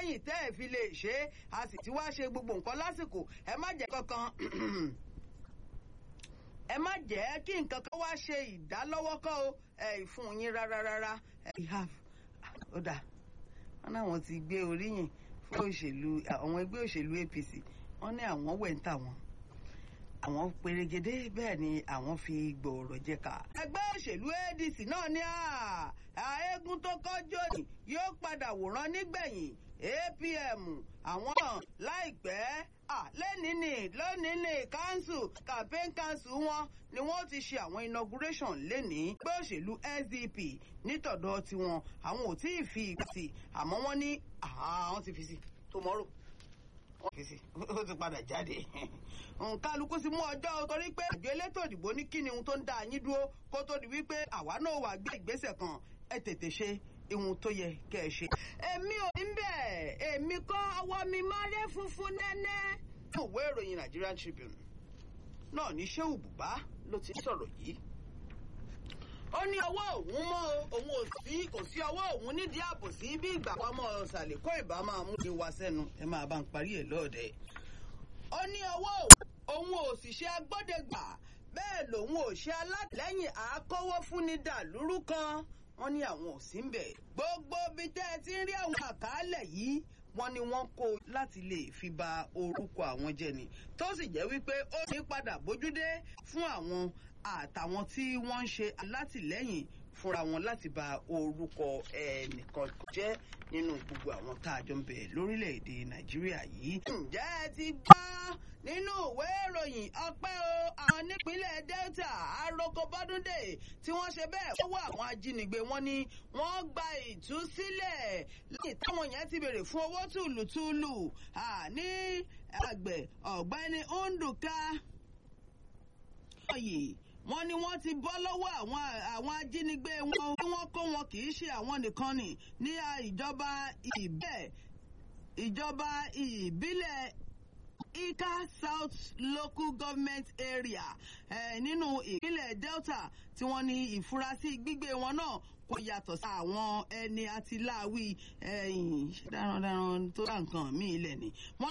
lẹ́yìn tẹ́ ẹ̀ fi lè ṣe é a sì ti wá ṣe gbogbo nǹkan lásìkò ẹ má jẹ́ kankan ẹ má jẹ́ kí nǹkan kan wá ṣe ìdálọ́wọ́kọ́ o ẹ fún yín rárá rárá ẹ have ó dà wọn náwọn ti gbé oríyìn fún òṣèlú àwọn ẹgbẹ́ òṣèlú APC wọn ní àwọn wẹ̀ ń tà wọn àwọn pèrègede bẹ́ẹ̀ ni àwọn fi gbòòrò jẹ́ka. ẹgbẹ́ òṣèlú ADC náà ní àágùn tó kọjọ́ ni yóò padà wòran nígbẹ̀yìn APM àwọn náà láìpẹ́ lẹ́nìí ni lónìí ni council campaign council wọn ni wọ́n ti ṣe àwọn inauguration lẹ́nìí ẹgbẹ́ òṣèlú SDP nítọ̀dọ̀ tiwọn àwọn ò tí ì fi ìgbà sí àmọ́ wọ́n ní àwọn ti fi sí tomorrow wọ́n fi sí ó ti padà jáde nkálukú sí mú ọjọ́ torí pé àjọ elétò ìdìbò ní kíni ohun tó ń dá yín dúró kó tó di wípé àwa náà wà gbé ìgbésẹ̀ kan ẹ tètè ṣe ihun tó yẹ kẹ́ ẹ ṣe. èmi ò ní bẹ́ẹ̀ èmi kọ́ ọwọ́ mi máa rẹ́ funfun nẹ́nẹ́. ìwé ìròyìn Nigerian Tribune náà ní Shehu Buba ló ti sọ̀rọ̀ yìí ó ní ọwọ́ òun mọ́ òun ò sí kò sí ọwọ́ òun nídìí àbòsí bí ìgbà kan mọ́ ọ̀sàlẹ̀ kó ìbá máa mú mi wá sẹ́nu ẹ máa bá ń parí ẹ̀ lọ́ọ̀dẹ̀. ó ní ọwọ́ òun ò sì ṣe agbọ́dẹ̀gbà bẹ́ẹ̀ lòun ò ṣe alátìlẹ́yìn àákọ́wọ́ fúnni dàlúrú kan wọ́n ní àwọn ò sí ń bẹ̀. gbogbo bí tẹ́ ẹ ti ń rí àwọn àkàálẹ̀ yìí wọ́n ní wọ́n kó láti lè fi ba orúkọ àwọn jẹ́ ni tó sì jẹ́ wípé ó ní padà bójúdé fún àwọn àtàwọn tí wọ́n ń ṣe alátìlẹ́yìn fúnra wọn láti ba orúkọ ẹnìkan jẹ́ nínú gbogbo àwọn tá a jọ ń bẹ lórílẹ̀‐èdè nàìjíríà yìí. ǹjẹ́ ẹ ti gbọ́ nínú ìwé ìròyìn ọpẹ́ o àwọn nípínlẹ̀ delta aroko bọ́dúndé tí wọ́n ṣe bẹ́ẹ̀ fọwọ́ àwọn ajínigbé wọn ni wọ́n gba ìtúsílẹ̀ lẹ́yìn táwọn yẹn ti béèrè fún owó tùlùtùlù ní àgbẹ̀ ọ̀gbẹ́ni Nduka yìí wọ́n ní wọ́n ti bọ́ lọ́wọ́ àwọn àwọn ajínigbé wọn tí wọ́n kó wọn kì í ṣe àwọn nìkan ni ní ìjọba ìbẹ̀ ìjọba ìbílẹ̀ Ika South Local Government Area eh, nínú ìpínlẹ̀ Delta tí wọ́n ní ìfurasí gbígbé wọn náà kò yàtọ̀ sí àwọn ẹni àtìláwí darandaran tó dá nǹkan míì lẹ̀ ni.